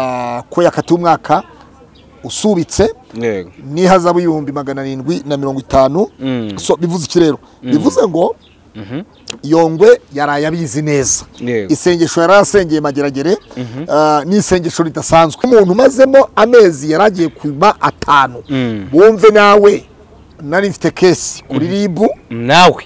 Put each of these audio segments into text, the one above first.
ah, ko yakatiye umwaka usubitse yego n'ihazabu y'ibihumbi magana arindwi na mirongo itanu Mm. so bivuze iki rero bivuze ngo yongwe yaraye abizi neza Yego. isengesho yari asengeye mageragere ah, ni isengesho ridasanzwe umuntu umazemo amezi yari agiye kuba atanu Mm. wumve nawe nari mfite kesi kuri ribu nawe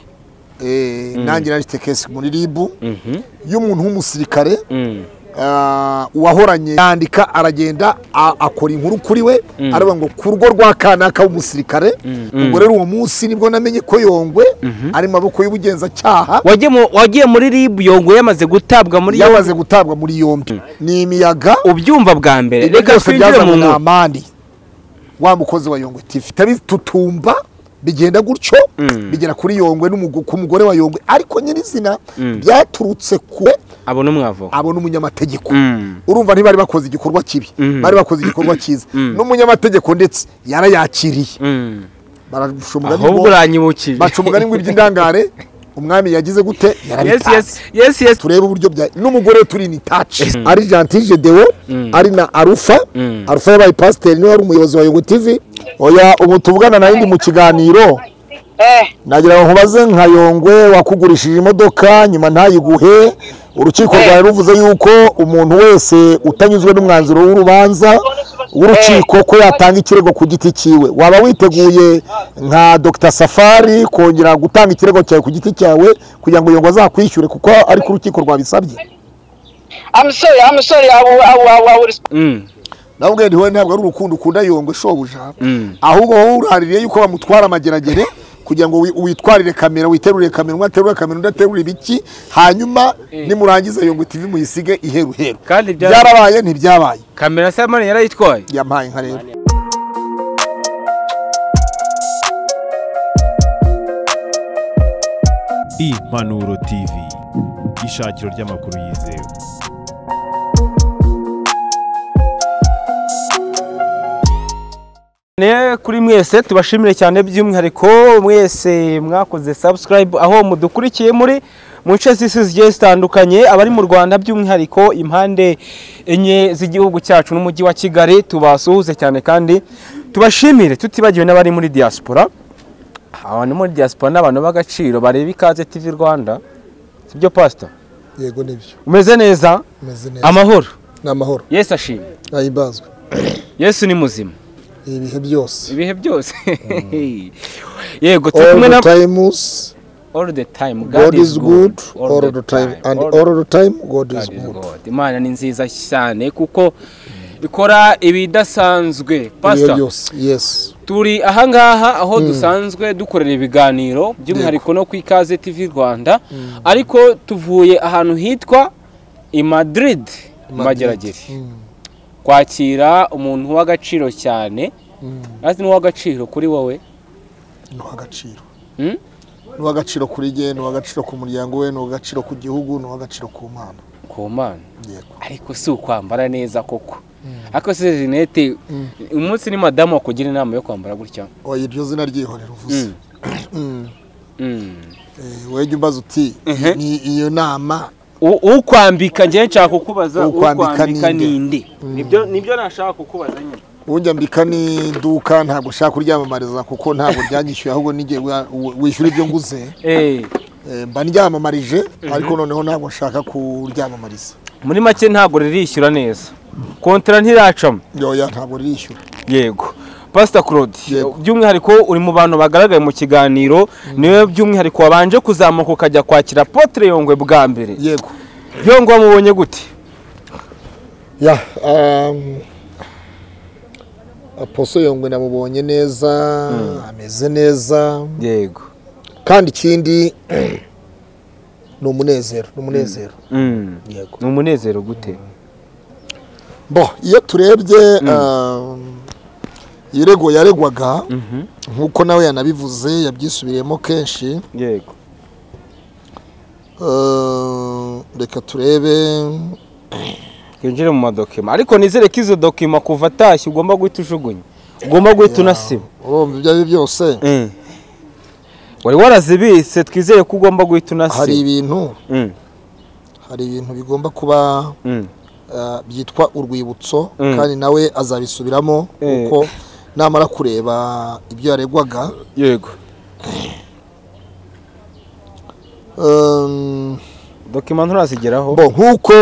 eh, nanjye nari mfite kesi muri ribu Mhm. y'umuntu w'umusirikare Mm. Ah, uwahoranye yandika aragenda a- akora inkuru kuri we Mm. aravuga ngo ku rugo rwa kanaka w'umusirikare Mm. ubwo rero uwo munsi nibwo namenye ko yongwe ari mu maboko y'ubugenzacyaha wagiye mu- wagiye muri ribu yongwe yamaze gutabwa muri yombi yamaze gutabwa muri yombi ni imiyaga ubyumva bwa mbere ibyo reka byose twinjire mu byazanywe na nkuru amani wa mukozi wa yongwe tivi bitutumba bigenda gutyo Mm. bigera kuri yongwe n'umugo- ku mugore wa yongwe ariko nyirizina Mm. byaturutse ku abona umwavu abo n'umunyamategeko Mm. urumva ntibari bakoze igikorwa kibi Mhm. bari bakoze igikorwa cyiza n'umunyamategeko ndetse yarayakiriye Mm. baca umugani ahubwo ngo- uranyibukije baca umugani ngo iby'indangare umwami yagize gute yes yes yarabitanze yes yes turebe uburyo bya n'umugore turi ni taci ari jantije dewo ari na arufa Mm. arufa yabaye pasiteri niwe wari umuyobozi wa yego tivi oya ubu tuvugana na yindi mu kiganiro Eh, nagira ngo nkubaze nka yongwe wakugurishije imodoka nyuma ntayiguhe urukiko rwawe ruvuze yuko umuntu wese utanyuzwe n'umwanzuro w'urubanza w'urukiko ko yatanga ikirego ku giti cyiwe waba witeguye nka dr safari kongera gutanga ikirego cyawe ku giti cyawe kugira ngo yongwe azakwishyure kuko ariko urukiko rwabisabye I'm sorry, I'm sorry, I will, I will, I will, I will respond. Mm. nabwo ndiwe ntabwo ari urukundo ukunda yongwe shobuja Mm. ahubwo wowe uraririye yuko bamutwara amageragere kugira ngo wi- witwarire kamera witerurire kamera umwe aterure kamera undi aterure ibiki hanyuma nimurangiza yongwe tv muyisige iheruheru kandi bya- byarabaye ntibyabaye kamera samani yarayitwaye yampaye nka rero Impanuro TV ishakiro ry'amakuru yizewe ne kuri mwese tubashimire cyane by'umwihariko mwese mwakoze subscribe aho mudukurikiye muri mu nce z'isi zigiye zitandukanye abari mu rwanda by'umwihariko impande enye z'igihugu cyacu n'umujyi wa kigali tubasuhuze cyane kandi tubashimire tutibagiwe n'abari muri diaspora abantu muri diaspora ni abantu b'agaciro bareba ikaze tv rwanda sibyo pasita yego nibyo umeze neza meze neza amahoro ni amahoro yesu ashimwe ntayimbazwe yesu ni muzima ibihe byose ibihe byose yego turi all kumwe na the times all the time god is good all the time and all the time god is good God. imana ni nziza cyane kuko ikora ibidasanzwe ibihe pastor byose yes turi ahangaha aho dusanzwe dukorera ibiganiro by'umwihariko no ku ikaze tv rwanda ariko tuvuye ahantu hitwa i madrid mageragere kwakira umuntu w'agaciro cyane azi n'uw'agaciro kuri wowe ni uw'agaciro Hmm? ni uw'agaciro kuri jye ni uw'agaciro ku muryango we ni uw'agaciro ku gihugu ni uw'agaciro ku mana ku mana yego ariko si ukwambara neza koko ariko si rinete umunsi ni madamu wakugira inama yo kwambara gutya oya iryo zina ryihorera uvuze Mm. Mm. Mm. Eh, wowe jya umbaza uti Mhm. ni iyo nama U- ukwambika njyewe nshaka kukubaza Ukwambika ukwambika ni ni nde nibyo nibyo nashaka kukubaza nyine Ujya mbika n'iduka ntabwo ushaka kuryamamariza kuko ntabwo ryanyishyuye ahubwo n'igihe wa- wi- wishyura ibyo nguze Eh, eh, mba ndyamamarije ariko noneho ntabwo nshaka kuryamamariza muri make ntabwo ririshyura neza kontara ntiracamo yoya ntabwo ririshyura yego pasita claude Yego. by'umwihariko uri mu bantu bagaragaye mu kiganiro niwe by'umwihariko wabanje kuzamuka ukajya kwakira potere yongwe bwa mbere yego yongwe wamubonye gute ya um, aposo yongwe namubonye neza ameze neza yego kandi ikindi ni umunezero ni umunezero Mm. yego ni umunezero gute bo iyo turebye um, irego yaregwaga nk'uko nawe yanabivuze yabyisubiriyemo kenshi yego Uh, reka turebe twinjire mu madokima ariko nizere ko izo dokima kuva atashye ugomba guhita ujugunya ugomba guhita unasiba urumva ibyo ari byo byose wari warazibitse twizere ko ugomba guhita hari unasiba ibintu Mm, hari ibintu bigomba kuba mm, ah, byitwa urwibutso Mm. kandi nawe azabisubiramo Eh. kuko namara kureba ibyo yaregwaga yego Um, dokima nturazigeraho bo nk'uko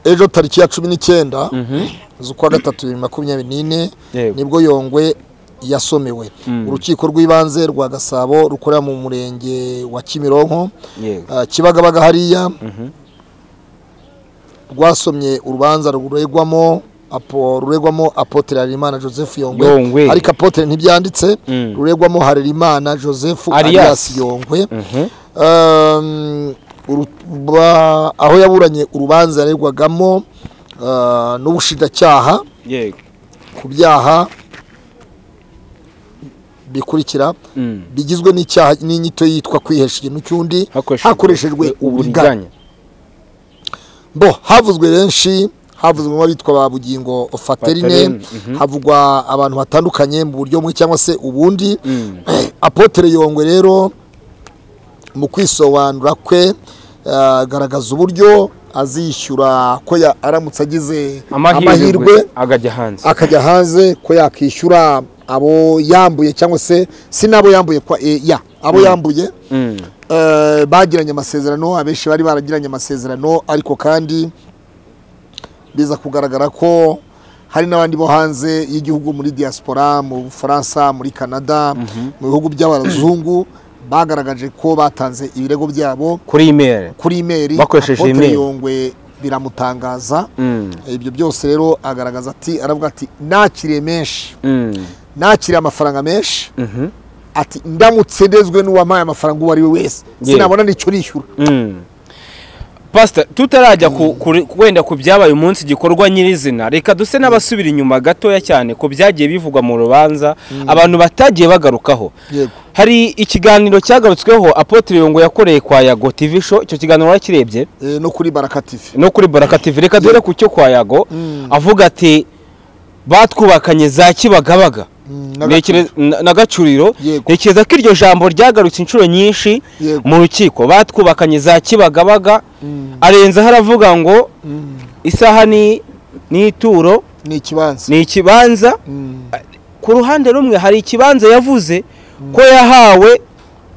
ejo tariki ya cumi n'icyenda Mhm. z'ukwa gatatu bibiri na makumyabiri n'ine Yego. nibwo yongwe yasomewe Mm. urukiko rw'ibanze rwa gasabo rukorera mu murenge wa kimironko yego ah, kibagabaga hariya Mhm. rwasomye urubanza ruregwamo apo ruregwamo apotre harerimana joseph yongwe Yongwe. ariko apotre ntibyanditse Mm. ruregwamo harerimana joseph Arias. alias yongwe Mhm. Um, uru- ba- aho yaburanye urubanza yaregwagamo ah, n'ubushinjacyaha yego ku byaha bikurikira Mm. bigizwe n'icyaha n'inyito yitwa kwihesha ikintu cy'undi hakoreshejwe uburiganya bo havuzwe benshi havuzwe nk'abitwa ba bugingo Faterine, faterine mhm. havugwa abantu batandukanye mu buryo bumwe cyangwa se ubundi Mm. apotere yongwe rero mu kwisobanura kwe agaragaza uburyo azishyura ko ya- aramutse agize amahirwe amahirwe akajya hanze akajya hanze ko yakishyura abo yambuye cyangwa se si n'abo yambuye kwa e, ya abo yambuye Mm. eh, bagiranye amasezerano abenshi bari baragiranye amasezerano ariko kandi biza kugaragara ko hari n'abandi bo hanze y'igihugu muri diaspora mu bufaransa muri canada mu bihugu by'abazungu bagaragaje ko batanze ibirego byabo kuri imeri kuri imeri Bakoresheje Apotre email. yongwe biramutangaza Mm. ibyo byose rero agaragaza ati aravuga ati nakiriye menshi Mm. nakiriye amafaranga menshi Mhm. ati ndamutse ndezwe n'uwampaye amafaranga uwo ari we wese Yeah. sinabona n'icyo nishyura Mm. pasita tutarajya ku- kuri- wenda ku byabaye umunsi igikorwa nyirizina reka duse n'abasubira inyuma gatoya cyane ku byagiye bivugwa mu rubanza abantu batagiye bagarukaho yego hari ikiganiro cyagarutsweho apotre yongo yakoreye kwa yago tv show icyo kiganiro warakirebye Eh, no kuri baraka tv no kuri baraka tv reka duhere ku cyo kwa yago Mm. avuga ati batwubakanye za kibagabaga Mm, Ntekereza- na na gacuriro Yego. ntekereza ko iryo jambo ryagarutse inshuro nyinshi Yego. mu rukiko batwubakanye za kibagabaga Mm. arenzaho aravuga ngo Mm, isaha ni ni ituro ni ikibanza ni ikibanza Mm. ku ruhande rumwe hari ikibanza yavuze ko yahawe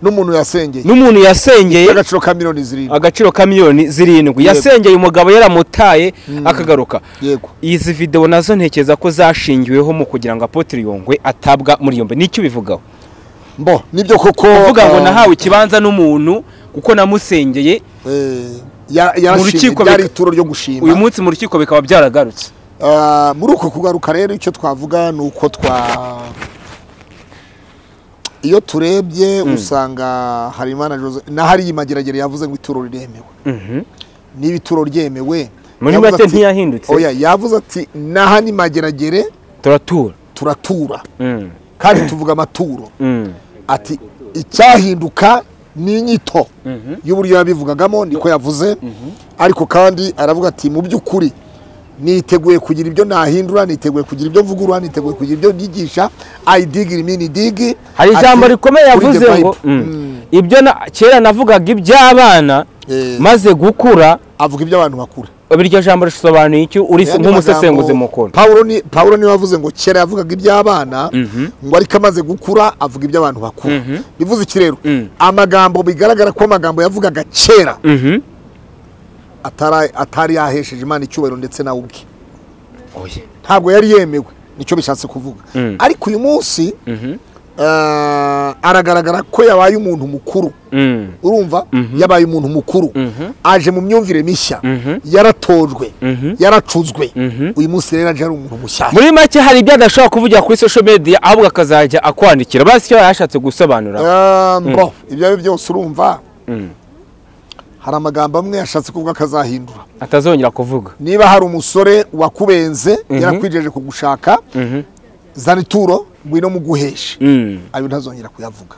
n'umuntu yasengeye n'umuntu yasengeye agaciro ka miliyoni zirindwi agaciro ka miliyoni zirindwi Yego. yasengeye umugabo yaramutaye akagaruka yego izi videwo nazo ntekereza ko zashingiweho mu kugira ngo apotre yongwe atabwa muri yombi nicyo bivugaho mbo nibyo koko uvuga ngo ah, nahawe ikibanza n'umuntu kuko namusengeye eh, ya- yarashimye, Mu rukiko ryari bika- ituro ryo gushima uyu munsi mu rukiko bikaba byaragarutse Ah, muri uko kugaruka rero icyo twavuga ni uko twa iyo turebye usanga harimana Jose na hariya mageragere yavuze ngo ituro riremewe Mhm. niba ituro ryemewe muri yavuze make ati- ntiyahindutse oya yavuze ati naha ni mageragere turatura turatura Mm, kandi tuvuga amaturo mm, ati icyahinduka ni inyito mhm. y'uburyo yabivugagamo niko yavuze ariko kandi aravuga ati mu by'ukuri niteguye kugira ibyo nahindura niteguye kugira ibyo mvugurura niteguye kugira ibyo nyigisha ayidigiri mini digi hari ijambo rikomeye yavuze ngo mm, ibyo na- kera navugaga iby'abana Eh. maze gukura avuga ibyo abantu bakura iryo jambo risobanuye icyo uri Ayandi nk'umusesenguzi magambo, mukuru Pawulo ni Pawulo niwe wavuze ngo kera yavugaga iby'abana Mhm. ngo ariko amaze gukura avuga iby'abantu bakuru Mhm. bivuze iki rero Mm. amagambo bigaragara ko amagambo yavugaga kera Mhm. atara- atari yahesheje Imana icyubahiro ndetse nawe ubwe Oya. ntabwo yari yemewe nicyo bishatse kuvuga Mm. ariko uyu munsi Mhm. ah, aragaragara ko yabaye umuntu mukuru Mm. urumva yabaye umuntu mukuru Mhm. aje mu myumvire mishya Mhm. yaratojwe Mhm. yaracuzwe Mhm. uyu munsi rero aje ari umuntu mushyashya muri make hari ibyo adashobora kuvugira kuri social media ahubwo akazajya akwandikira basi icyo yashatse gusobanura Ah, mbo ibyo ari byo byose urumva Mm. hari amagambo amwe yashatse kuvuga akazahindura atazongera kuvuga niba hari umusore wakubenze Mhm. yarakwijeje kugushaka Mhm. zana ituro ngwino muguheshe Mm. ayo ntazongera kuyavuga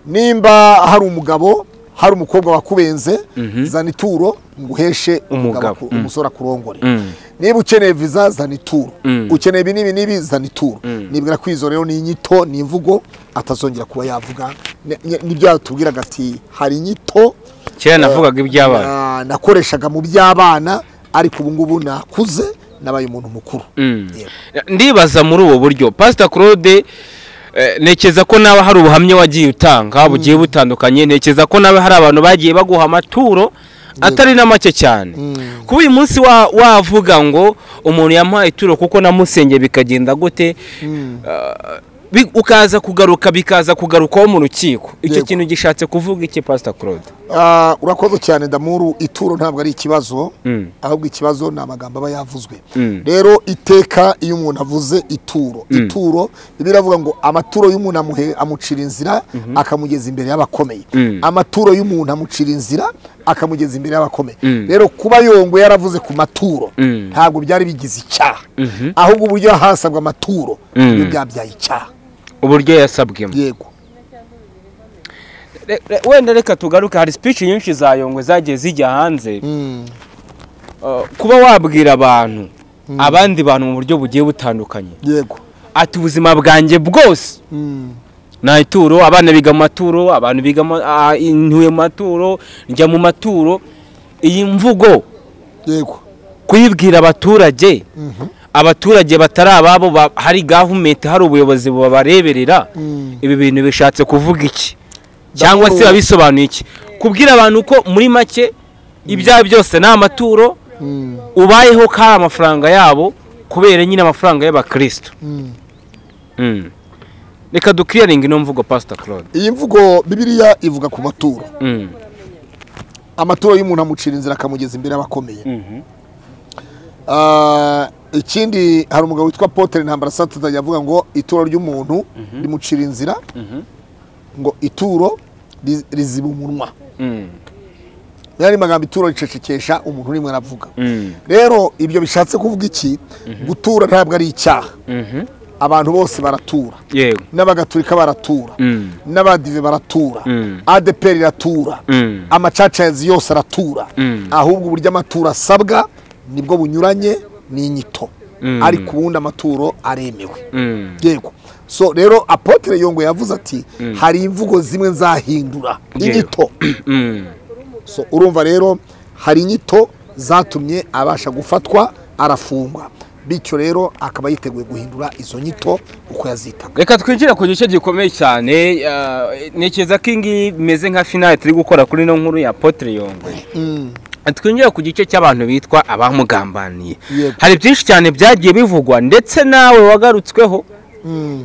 nimba hari umugabo hari umukobwa wakubenze zana ituro nguheshe Umugabo, umugabo aku- mm. umusore akurongore Mm. niba ukeneye viza zana ituro Mm. ukeneye ibi n'ibi n'ibi zana ituro nibwira ko izo rero ni inyito ni imvugo atazongera kuba yavuga Ni- ni- nibyo yatubwiraga ati hari inyito kera navugaga iby'abana na- nakoreshaga mu by'abana ariko ubu ngubu nakuze nabaye umuntu mukuru ndibaza muri ubu buryo pasita claude eh, ntekereza ko nawe hari ubuhamya wagiye utanga bugiye butandukanye ntekereza ko nawe hari abantu bagiye baguha amaturo atari na make cyane kuba uyu munsi wa- wavuga ngo umuntu yamuhaye ituro kuko namusengeye bikagenda gute ah, bi- ukaza kugaruka bikaza kugarukaho mu rukiko icyo Yego. kintu gishatse kuvuga iki pasita claude Ah, urakoze cyane ndamuru ituro ntabwo ari ikibazo Mm. ahubwo ikibazo ni amagambo aba yavuzwe Mm. rero iteka iyo umuntu avuze ituro ituro biba iravuga ngo amaturo y'umuntu amuhe- amucira inzira akamugeza imbere y'abakomeye Mm. amaturo y'umuntu amucira inzira akamugeza imbere y'abakomeye Mm. rero kuba yongwe yaravuze ku maturo Mm. ntabwo byari bigize icyaha Mhm. ahubwo uburyo hasabwa amaturo Mm. niyo byabyaye icyaha uburyo yasabwemo yego Re- re- wenda reka tugaruke hari speech nyinshi za yongwe zagiye zijya hanze Mm. Uh, kuba wabwira abantu abandi bantu mu buryo bugiye butandukanye yego ati ubuzima bwanjye bwose Mm. nta ituro abana biga mu maturo abantu biga mu- ah, ntuye mu maturo njya mu maturo iyi mvugo yego kuyibwira abaturage abaturage batari ababo ba- hari gavumenti hari ubuyobozi bubareberera Mm. ibi bintu bishatse kuvuga iki cyangwa se Ndakuru- babisobanuye iki kubwira abantu ko muri make ibyaha byose ni amaturo Mm. ubayeho ko ari amafaranga yabo kubera nyine amafaranga y'abakirisitu Mm. Mm. reka dukiriyaringa ino mvugo pasita claude iyi mvugo bibiliya ivuga ku maturo Mm. amaturo y'umuntu amucira inzira akamugeza imbere y'abakomeye Ah, ikindi hari umugabo witwa potere ntambara satata yavuga ngo ituro ry'umuntu rimucira inzira ngo ituro ri- riziba umunwa Mm. yari magambo ituro ricecekesha umuntu rimwe aravuga Mm. rero ibyo bishatse kuvuga iki gutura ntabwo ari icyaha Mhm. abantu bose baratura yego n'abagatulika baratura Mm. n'abadive baratura Mm. adeperi iratura Mm. amacacazi yose aratura Mm. ahubwo uburyo amaturo asabwa nibwo bunyuranye n'inyito Mm. ariko ubundi amaturo aremewe Mm. yego so rero apotere yongo yavuze ati hari imvugo zimwe nzahindura Yego. inyito Mm. so urumva rero hari inyito zatumye abasha gufatwa arafungwa bityo rero akaba yiteguye guhindura izo nyito uko yazitaga reka twinjire ku gice gikomeye cyane ah, ntekereza ko iyi ngiyi bimeze nka finale turi gukora kuri ino nkuru ya potere yongwe twinjire ku gice cy'abantu bitwa abamugambaniye Yego. hari byinshi cyane byagiye bivugwa ndetse nawe wagarutsweho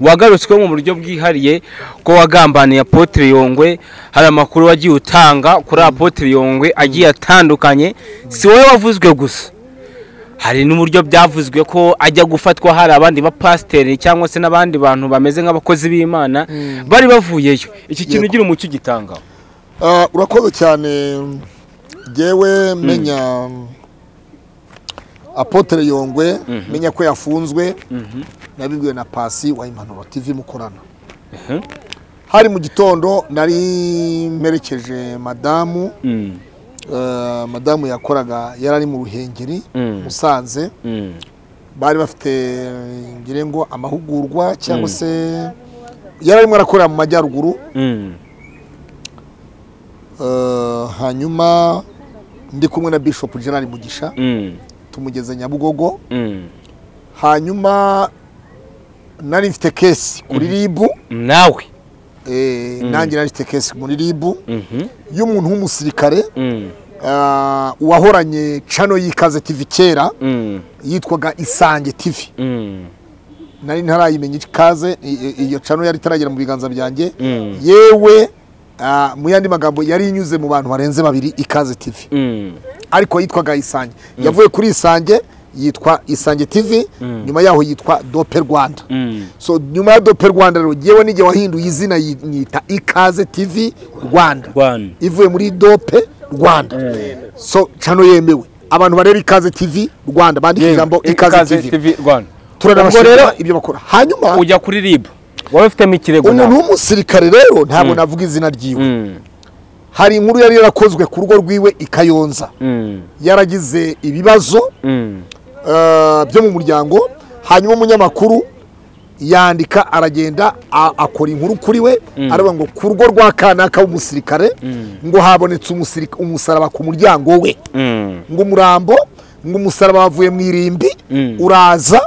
wagarutsweho mu buryo bwihariye ko wagambaniye apotere yongwe hari amakuru wagiye utanga kuri apotere yongwe agiye atandukanye si wowe wavuzwe gusa hari n'uburyo byavuzwe ko ajya gufatwa hari abandi bapasiteri cyangwa se n'abandi bantu bameze nk'abakozi b'imana bari bavuyeyo iki kintu Yego. ugira umucyo ugitangaho Ah, urakoze cyane ngewe menya apotere yongwe menya ko yafunzwe nabibwiwe na pasi wa impanuro tv mukorana Mhm. hari mu gitondo nari mperekeje madamu Mm, eh, madamu yakoraga yari ari mu ruhengeri Mm. musanze mm, bari bafite ngire ngo amahugurwa cyangwa se yari arimo arakorera mu majyaruguru mm, Eh, hanyuma ndi kumwe na bishop gerard mugisha mm, tumugeze nyabugogo mm. hanyuma nari mfite kesi kuri ribu nawe eh, nanjye nari mfite kesi muri ribu Mhm, y'umuntu w'umusirikare mm, ah, uwahoranye cano y'ikaze tv kera mm, yitwaga isange tv mm, nari ntarayimenya ikaze i- i- iyo cano yari itaragera mu biganza byanjye Mm. yewe ah, mu yandi magambo yari inyuze mu bantu barenze babiri ikaze tv mm. ariko yitwaga isange yavuye kuri isange yitwa isange tv nyuma yaho yitwa dope rwanda Mm. so nyuma ya dope rwanda rero yewe n'igihe wahinduye izina yita ikaze tv rwanda Rwanda. ivuye muri dope rwanda so cano yemewe abantu bareba ikaze tv rwanda bandika ijambo ikaze tv Rwanda. Ubwo rero turanabashimira ibyo bakora hanyuma ujya kuri ribu wari ufitemo ikirego umuntu nawe w'umusirikare rero ntabwo navuga izina ryiwe Mm, hari inkuru yari yarakozwe ku rugo rwiwe i kayonza mm, yaragize ibibazo mm, eh, byo mu muryango hanyuma umunyamakuru yandika aragenda a- akora inkuru kuri we aravuga ngo ku rugo rwa kanaka w'umusirikare ngo habonetse umusirika- umusaraba ku muryango we mm, ngo umurambo nk'umusaraba wavuye mu irimbi Mm. uraza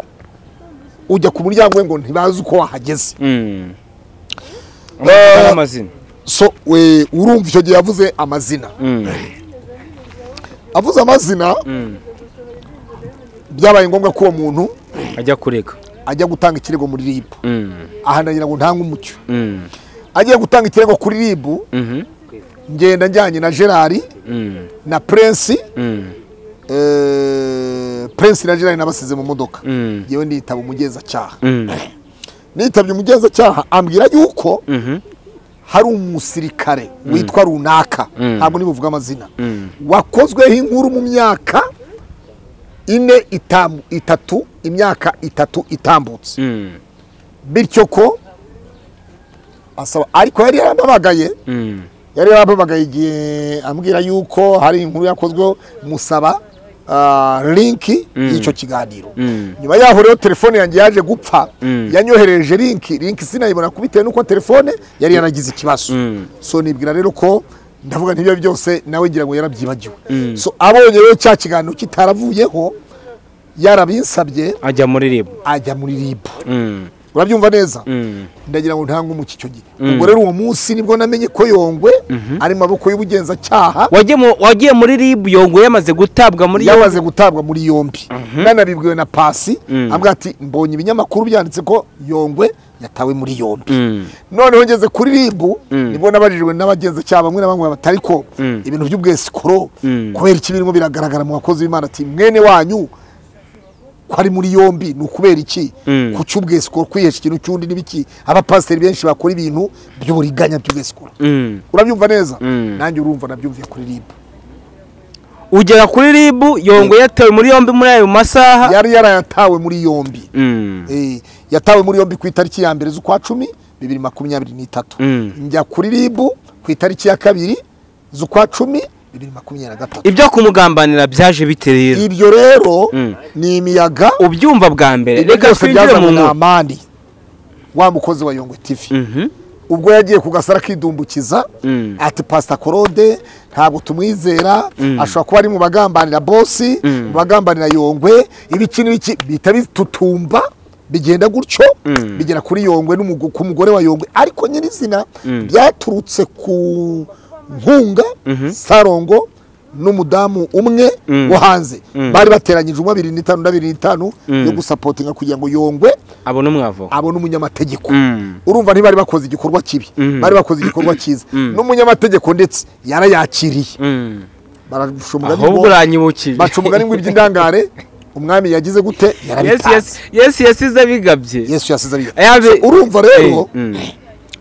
ujya ku muryango we ngo ntibazi uko wahageze Mm. Eh, amazina so we urumva icyo gihe yavuze amazina Mm. avuze amazina Mm. byabaye ngombwa ko uwo muntu ajya kurega ajya gutanga ikirego muri ribu Mm. ahananira ngo ntange umucyo Mm. agiye gutanga ikirego kuri ribu Mhm. ngenda njyanye na gerard Mm. na prince Mm. eh, prince na gerard nabasize mu modoka Mm. yewe nitaba umugenzacyaha Mm. nitabye umugenzacyaha ambwira yuko Mhm. hari umusirikare witwa runaka Mm. ntabwo nibuvuga amazina Mm. wakozweho inkuru mu myaka ine itamu- itatu imyaka itatu itambutse Mm. bityo ko asaba ariko yari yaramamagaye Mm. yari yaramamagaye igihe ambwira yuko hari inkuru yakozweho musaba ah, linki Mm. y'icyo kiganiro Mm. nyuma yaho rero telefone yanjye yaje gupfa Mm. yanyohereje linki linki sinayibona ku bitewe n'uko telefone yari yaragize ikibazo Mm. so nibwira rero ko ndavuga ntibyo byose nawe ngira ngo yarabyibagiwe Mm. so abonye rero cya kiganiro kitaravuyeho yarabinsabye ajya muri ribu ajya muri ribu Mm. urabyumva neza Mm. ndagira ngo ntange umuco icyo gihe Mm. ubwo rero uwo munsi nibwo namenye ko yongwe ari mu maboko y'ubugenzacyaha wagiye mu- wagiye muri ribu yongo yamaze gutabwa muri yamaze gutabwa muri yombi nanabibwiwe na pasi Mm. ambwira ati mbonye ibinyamakuru byanditse ko yongwe yatawe muri yombi Mm. noneho ngeze kuri ribu Mm. nibwo nabajijwe n'abagenzacyaha bamwe na bamwe batari ko Mm. ibintu by'ubwesikoro Mm. kubera iki birimo biragaragara mu bakozi b'imana ati mwene wanyu ko ari muri yombi ni ukubera iki Mm. ku cy'ubwesikoro kwihesha ikintu cy'undi n'ibiki abapasiteri benshi bakora ibintu by'uburiganya by'ubwesikoro Mm. urabyumva neza Mm. nanjye urumva nabyumviye kuri ribu ugera kuri ribu yongo yatawe muri yombi muri ayo masaha yari yarayatawe muri yombi Mm. Eh, yatawe muri yombi ku itariki ya mbere z'ukwa cumi bibiri makumyabiri n'itatu Mm. njya kuri ribu ku itariki ya kabiri z'ukwa cumi bibiri makumyabiri na gatatu ibyo kumugambanira byaje bite rero ibyo rero Mm. ni imiyaga ubyumva bwa mbere ibyo reka byose twinjire mu byazanywe na nkuru amani wa mukozi wa yongwe tivi Mhm. ubwo yagiye ku gasara akidumbukiza Mm. ati pasita korode ntabwo tumwizera Mm. ashobora kuba ari mu bagambanira bosi Mm. mu bagambanira yongwe ibiki n'ibiki bihita bitutumba bigenda gutyo Mm. bigera kuri yongwe n'umugo- ku mugore wa yongwe ariko nyirizina Mm. byaturutse ku nkunga Mhm. sarongo n'umudamu umwe Mm. wo hanze Mm. bari bateranyije umwe abiri n'itanu n'abiri n'itanu Mm. yo gusapotinga kugira ngo yongwe abona umwavo abone umunyamategeko Mm. urumva ntibari bakoze igikorwa kibi Mhm. bari bakoze igikorwa cyiza Mhm. n'umunyamategeko ndetse yarayakiriye Mm. barashusha umugani ahubwo ngo- uranyibukije baca umugani ngo iby'indangare umwami yagize gute yesu yarabitanze yasi- yesu yasize abigabye yesu yasize abiga Yabe- So, urumva Eh, rero mm.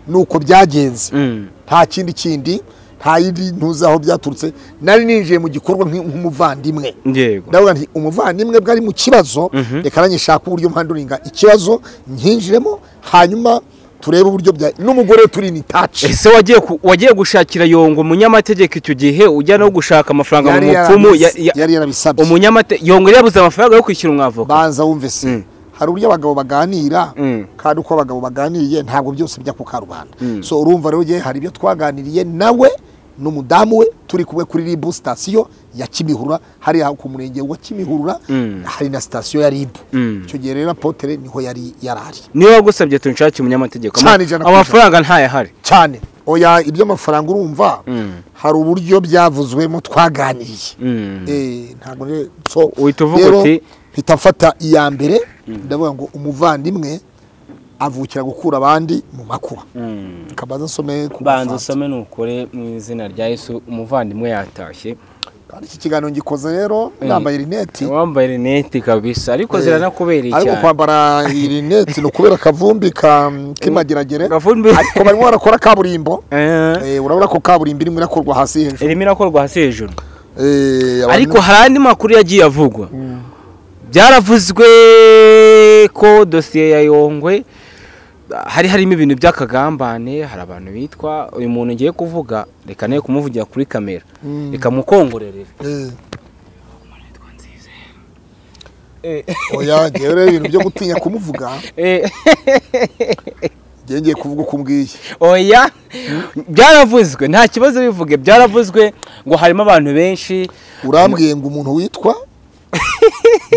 ni uko byagenze Mm. nta kindi kindi nta yindi ntuzi aho byaturutse nari ninjiye mu gikorwa nk- nk'umuvandimwe yego ndavuga nti umuvandimwe bwari mu kibazo Mhm. reka nanyishaka uburyo mpanduringa ikibazo nkinjiremo hanyuma turebe uburyo bya n'umugore we turi ni taci ese wagiye ku- wagiye gushakira yongo umunyamategeko icyo gihe ujya no gushaka amafaranga mu yari mupfumu ya- yarabis- ya- yari yarabisabye umunyamate yongo yabuze amafaranga yo kwishyura umwavoka banza wumve se Mm. hari uburyo abagabo baganira Mm. kandi uko abagabo baganiriye ntabwo byose bijya ku karubanda Mm. so urumva rero yewe hari ibyo twaganiriye nawe n'umudamu we turi kumwe kuri ribu sitasiyo ya kimihurura hariya ku murenge wa kimihurura Mm. hari na sitasiyo ya ribu Mm. icyo gihe rero apotere niho yari yarari niyo wagusabye tunshakire umunyamategeko Ama- Cyane ijana ku ijana. amafaranga ntayahari cyane oya iby'amafaranga urumva Mm. hari uburyo byavuzwemo twaganiriye Mm. Eh, ntabwo rero- so Uhita uvuga rero uti- mpita mfata iya mbere ndavuga ngo umuvandimwe avukira gukura abandi mu makuba Mm. kabanza asome ku banza mafaranga. usome nukore mu izina rya yesu umuvandimwe yatashye kandi iki kiganiro ngikoze rero Eh. nambaye rineti wambaye rinete kabisa ariko ziranakubera ariko cyane kwambara iyi rineti ni ukubera akavumbi ka k'imageragere Akavumbi. ariko barimo barakora kaburimbo Eh, Eh, urabona ko kaburimbo irimo irakorwa hasi hejuru irimo irakorwa hasi hejuru Eh, abantu- ariko hari andi makuru yagiye avugwa byaravuzwe ko dosiye ya yongwe hari harimo ibintu by'akagambane hari abantu bitwa uyu muntu ngiye kuvuga reka nawe kumuvugira kuri kamera reka mukongorerere Eh. oya ngewe rero ibintu byo gutinya kumuvuga Eh, ngewe ngiye kuvuga uko umbwiye oya byaravuzwe nta kibazo bivuge byaravuzwe ngo harimo abantu benshi urambwiye ngo umuntu witwa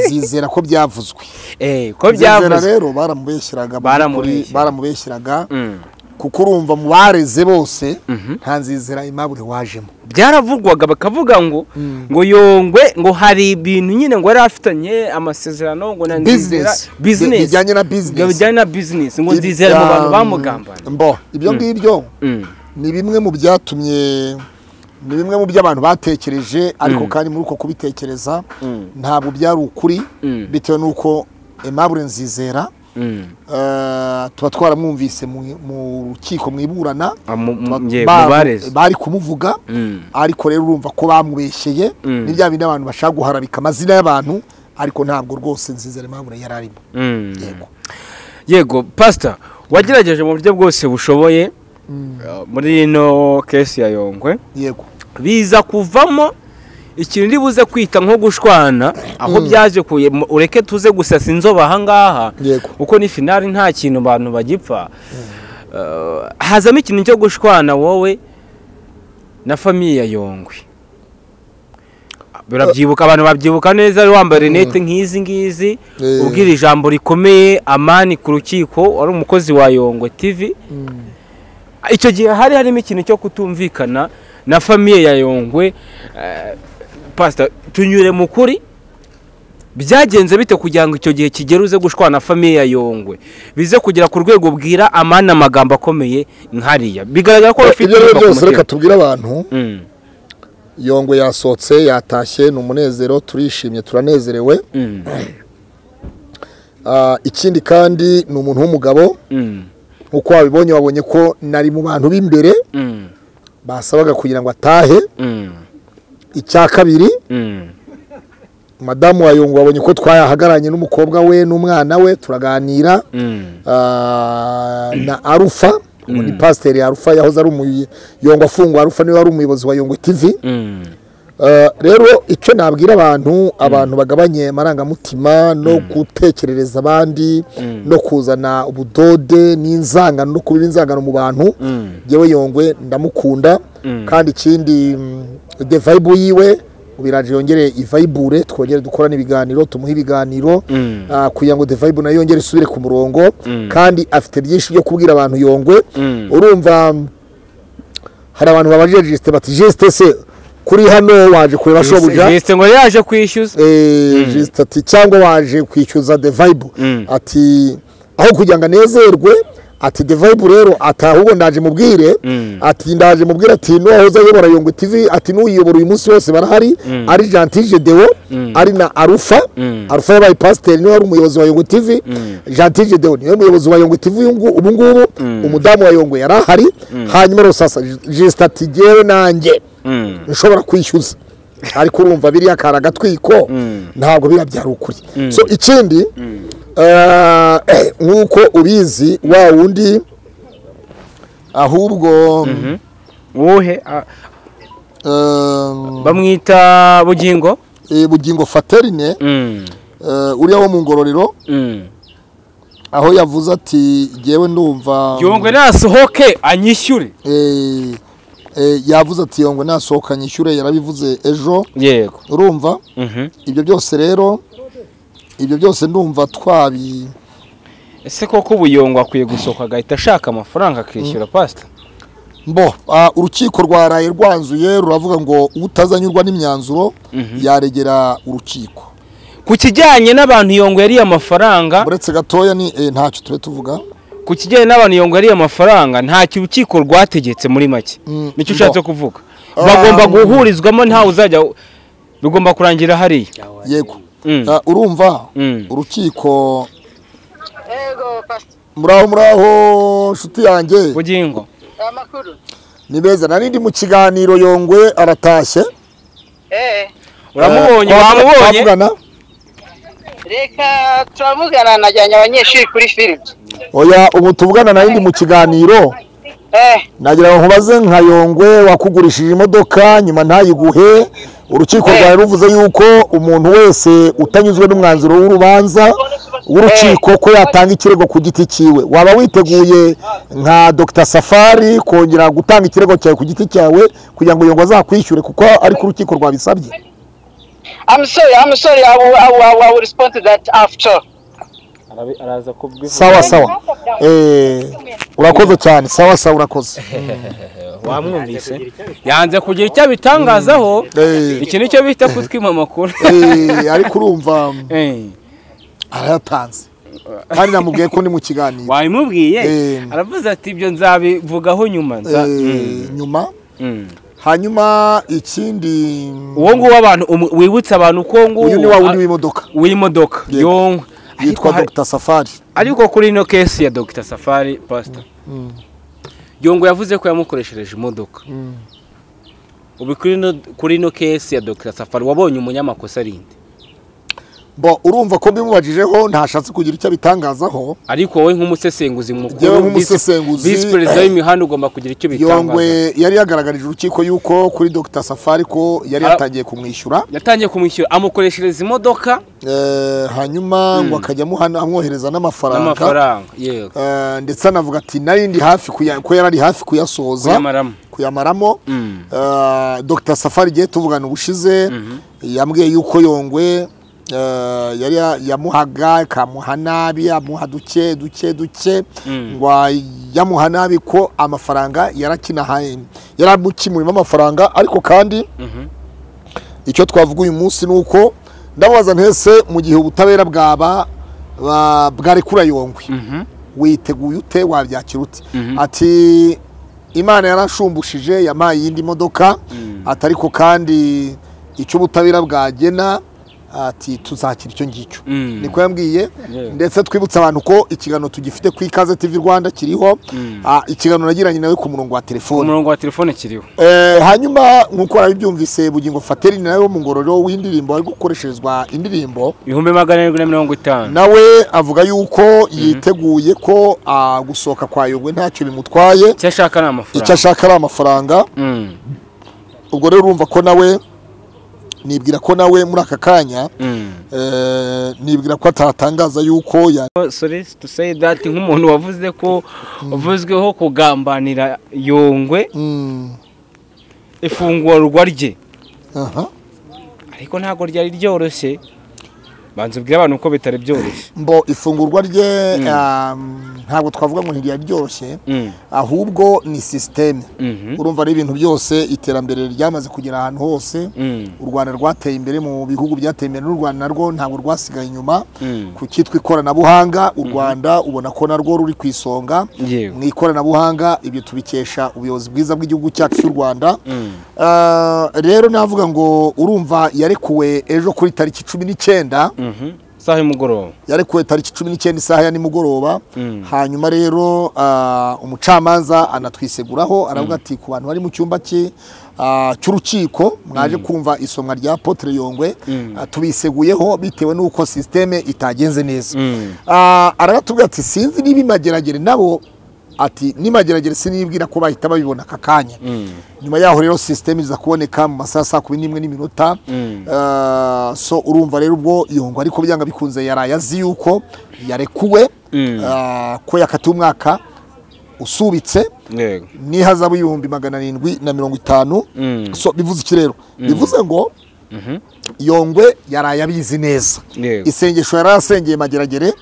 zizera ko byavuzwe eh ko zizera byavuze rero baramubeshyiraga mu by'ukuri, Baramubeshyera. baramubeshyiraga Mm. kuko urumva mu bareze bose nta nzizera imabure wajemo byaravugwaga bakavuga ngo ngo yongwe ngo hari ibintu nyine ngo yari afitanye amasezerano ngo na nzizera Business. Bi- business bijyanye na business. ngo bijyanye na business ngo nzizera mu bantu bamugambana mbo ibyo ngibyo Mm. ni bimwe mu byatumye ni bimwe mu byo abantu batekereje ariko kandi muri uko kubitekereza ntabwo byari ukuri Mm. bitewe n'uko Aimable Nzizera Mm. eh, tuba twaramwumvise mu- mu rukiko mu iburana Ah, mu- mu- Tuba- nge- ba- mu bareze. bari kumuvuga Mm. ariko rero urumva ko bamubeshyeye Mm. ni bya bindi abantu bashaka guharabika amazina y'abantu ariko ntabwo rwose Nzizera Aimable yari arimo Mm. yego yego pasita wagerageje mu buryo bwose bushoboye uh, muri ino kesi ya yongwe yego biza kuvamo ikintu uri buze kwita nko gushwana aho byaje kuye mu- ureke tuze gusasa inzobe ahangaha Yego. kuko ni finari nta kintu abantu bagipfa Uh, hazamo ikintu cyo gushwana wowe na famiye ya yongwe birabyibuka abantu babyibuka neza wari wambaye rinete nk'izi ngizi Eh. ubwira ijambo rikomeye amani ku rukiko wari umukozi wa yongwe tv icyo gihe hari harimo ikintu cyo kutumvikana na famiye ya yongwe eh, pasita tunyure mu kuri byagenze bite kugira ngo icyo gihe kigere uze gushwana na famiye ya yongwe bize kugera ku rwego bwira amani amagambo akomeye nkariya bigaragara ko bafite ibyo rero inyuma ku byose reka mutima. tubwire abantu Mm, yongwe yasohotse yatashye ni umunezero turishimye turanezerewe mm, Ah, ikindi kandi ni umuntu w'umugabo mm, nk'uko wabibonye wabonye ko nari mu bantu b'imbere mm, basabaga kugira ngo atahe mm, icya kabiri mm, madamu wa yongwe wabonye ko twahagararanye n'umukobwa we n'umwana we turaganira mm, Ah, na arufa ubu ni pasiteri arufa yahoze ari umuyongo afungwa arufa niwe wari umuyobozi wa yongwe tivi mm, Eh, rero icyo nabwira abantu abantu bagabanye amarangamutima no gutekerereza abandi no kuzana ubudode n'inzangano no kuba inzangano mu bantu mm, yewe yongwe ndamukunda kandi ikindi mm, de vibe yiwe ubiraje yongere ivayibure twongere dukorane ibiganiro tumuhe ibiganiro Mm. ah, kugira ngo de vibe nayo yongere isubire ku murongo kandi afite byinshi byo kubwira abantu yongwe Mm. urumva mm, hari abantu babajije jisite bati jisite se kuri hano waje kureba shobuja Yise ngo yaje kwishyuza Eh, jisite ati cyangwa waje kwishyuza de vibe Mm. ati aho kugira ngo anezerwe ati de vibe rero ati ahubwo ndaje mubwire Mm. ati ndaje mubwire ati n'uwahoze ayobora yongwe tv ati n'uyiyobora uyu munsi wose barahari ari gentile dewo ari na arufa arufa yabaye pasiteri niwe wari umuyobozi wa yongwe tv gentile dewo niwe muyobozi wa yongwe tv uyu ngu- ubu ngubu umudamu wa yongwe yari ahari hanyuma rero sasa jisite ati jyewe nanjye Mm, nshobora kwishyuza ariko urumva biriya kari agatwiko ntabwo biriya byari ukuri so ikindi eh, nk'uko ubizi wa wundi ahubwo uwuhe Ah, eh, bamwita bugingo eh, bugingo faterine Mm, eh, uriya wo mu ngororero mm. aho yavuze ati jyewe ndumva yongwe nasohoke anyishyure eh, eh, yavuze ati yongwe nasohoka nyishyure yarabivuze ejo yego urumva Mhm. ibyo byose rero ibyo byose ndumva twabi ese koko ubuyongo akwiye gusohoka agahita ashaka amafaranga akishyura pasita Mbo, ah, urukiko rwaraye rwanzuye ruravuga ngo utazanyurwa n'imyanzuro yaregera urukiko ku kijyanye n'abantu yongo yariye amafaranga uretse gatoya ni eh, ntacyo tube tuvuga ku kijyanye n'abantu yongo yariye amafaranga ntacyo urukiko rwategetse muri make Mm, nicyo no. ushatse kuvuga Ah, bagomba mm. guhurizwamo ntawe uzajya bigomba kurangira hariya yego Mm. Ah, urumva Mm. urukiko Ego pastor. muraho muraho nshuti yanjye bugingo Amakuru. ni beza nari ndi mu kiganiro yongwe aratashye Eh. uramubonye Eh, twavuga- wamubonye twavugana Reka turamugana najyanye abanyeshuri kuri film. oya ubu tuvugana nari ndi mu kiganiro Eh. nagira ngo nkubaze nka yongwe wakugurishije imodoka nyuma ntayiguhe urukiko rwawe ruvuze yuko umuntu wese utanyuzwe n'umwanzuro w'urubanza w'urukiko ko yatanga ikirego ku giti cyiwe waba witeguye nka dr safari kongera gutanga ikirego cyawe ku giti cyawe kugira ngo yongwe azakwishyure kuko ariko urukiko rwabisabye I'm sorry, I'm sorry. I will, I will, I will, I will respond to that after. Arabi- araza kubwivuga sawa sawa Eh, urakoze cyane sawa sawa urakoze wamwumvise yanze kugira icyo abitangazaho Eh, iki nicyo bita kutwima amakuru eh, ariko urumva Eh, arayatanze kandi namubwiye ko ndi mu kiganiro wabimubwiye Eh. aravuze ati ibyo nzabivugaho nyuma nza- Eh, nyuma Mm. hanyuma ikindi uwo nguwo abantu umu- wibutsa abantu ko nguwo uyu ni wa wundi w'imodoka w'imodoka Yego. yonka ariko yitwa hari- Dr Safari ariko kuri ino kesi ya dogita safari pasita yongo yavuze ko yamukoreshereje imodoka ubu kuri ino kuri ino kesi ya dogita safari wabonye umunyamakosa arinde bo urumva ko mbimubajijeho ntashatse kugira icyo abitangazaho ariko wowe nk'umusesenguzi Yewe mukuru nk'umusesenguzi, visi perezida w'imihanda ugomba kugira icyo bitangaza yongwe yari yagaragarije urukiko yuko kuri Dr Safari ko yari Ah. yatangiye kumwishyura yatangiye kumwishyura amukoreshereza imodoka Eh, hanyuma ngo akajya amuhana- amwohereza n'amafaranga n'amafaranga yego Eh, ndetse anavuga ati nari ndi hafi kuya- ko yari ari hafi kuyasohoza kuyamaramo kuyamaramo Mm. Eh, Dr Safari igihe tuvugana ubushize yambwiye yuko yongwe eh, yari ya- yamuhaga ikamuha nabi amuha duke duke duke Mm. ngo yamuha nabi ko amafaranga yarakinahaye yaramukimurimo amafaranga ariko kandi Mhm. icyo twavuga uyu munsi ni uko ndababaza ntese mu gihe ubutabera bwaba ba- bwarekura yongwe Mhm. witeguye ute wabyakira ute Mhm. ati imana yarashumbushije yampaye iyindi modoka Mm. ati ariko kandi icyo ubutabera bwagena ati tuzakira icyo ngicyo Mm. niko yambwiye Yeah. ndetse twibutsa abantu ko ikiganiro tugifite ku ikaze tv rwanda kiriho Mm. Ah, ikiganiro nagiranye nawe ku murongo wa telefone umurongo wa telefone kiriho Eh, hanyuma nk'uko warabibyumvise bugingo fateri ni nawe wo mu ngororero w'indirimbo ari gukoresherezwa indirimbo ibihumbi magana arindwi na mirongo itanu nawe avuga yuko yiteguye ko ah, gusohoka kwa yogwe ntacyo bimutwaye icyo ashaka ni icyo amafaranga ashaka ari amafaranga Mm. ubwo rero urumva ko nawe nibwira ko nawe muri aka kanya Mm. eh, nibwira ko atatangaza yuko ya- sorry to say that nk'umuntu wavuze ko uvuzweho kugambanira yongwe Mm, ifungurwa rye aha. ariko ntabwo ryari ryoroshye banza ubwire abantu ko bitari byoroshye mbo ifungurwa rye ah, ntabwo twavuga ngo ntiryaryoshye Mm. ahubwo ni sisiteme Mhm. urumva ari ibintu byose iterambere ryamaze kugera ahantu hose Mm. u rwanda rwateye imbere mu bihugu byateye imbere n'u rwanda narwo ntabwo rwasigaye inyuma Mm. ku cyitwa ikoranabuhanga u rwanda ubona ko narwo ruri ku isonga Yewe. mu ikoranabuhanga ibyo tubikesha ubuyobozi bwiza bw'igihugu cyacu cy'u rwanda Mm. Ah, rero navuga ngo urumva yarekuwe ejo kuri tariki cumi n'icyenda Mhm. saha y'umugoroba yarekuwe tariki cumi n'icyenda isaha ya nimugoroba Mm. hanyuma rero ah, umucamanza anatwiseguraho aravuga ati ku bantu bari mu cyumba cye ah, cy'urukiko mwaje kumva isomwa rya Apotre Yongwe Mm. ah, tubiseguyeho bitewe n'uko sisiteme itagenze neza Mm. Ah, araratubwira ati sinzi niba imageragere nabo ati nimageragere sinibwira ko bahita babibona aka kanya Mm. nyuma yaho rero sisiteme iza kuboneka mu masaha saa kumi n'imwe n'iminota Mm. Ah, so urumva rero ubwo yungwa ariko byanga bikunze yaraye azi yuko yarekuwe Mm. ah, ko yakatiwe umwaka usubitse yego n'ihazabu y'ibihumbi magana arindwi na mirongo itanu Mm. so bivuze iki rero bivuze ngo Mhm. yongwe yaraye abizi neza Yego. isengesho yari asengeye mageragere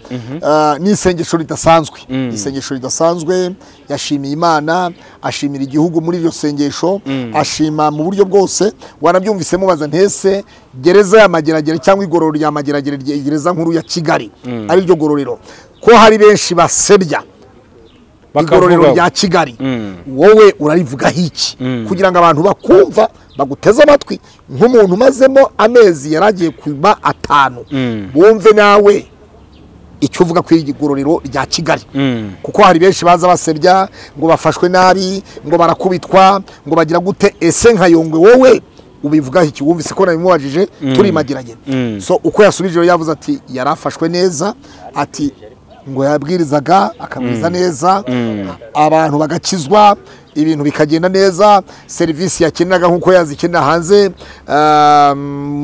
ah, ni isengesho ridasanzwe Mm. isengesho ridasanzwe yashimiye imana ashimira igihugu muri iryo sengesho ashima mu buryo bwose wanabyumvise mubaza ntese gereza ya mageragere cyangwa igororero rya mageragere rye- gereza nkuru ya kigali ari ryo gororero ko hari benshi basebya igororero Bakavuga- rya kigali Mm. wowe urarivugaho iki Mm. kugira ngo abantu bakumva baguteze amatwi nk'umuntu umazemo amezi yari agiye kuba atanu Mm. bumve nawe icyo uvuga ku iri igororero rya kigali Mm. kuko hari benshi baza basebya ngo bafashwe nabi ngo barakubitwa ngo bagira gute ese nka yongwe wowe ubivugaho iki wumvise ko nabimubajije turimageragere Mm. so uko yasubije rero yavuze ati yari afashwe neza ati ngo yabwirizaga akabwiriza neza abantu bagakizwa ibintu bikagenda neza serivisi yakeneraga nk'uko yazikenera hanze ah,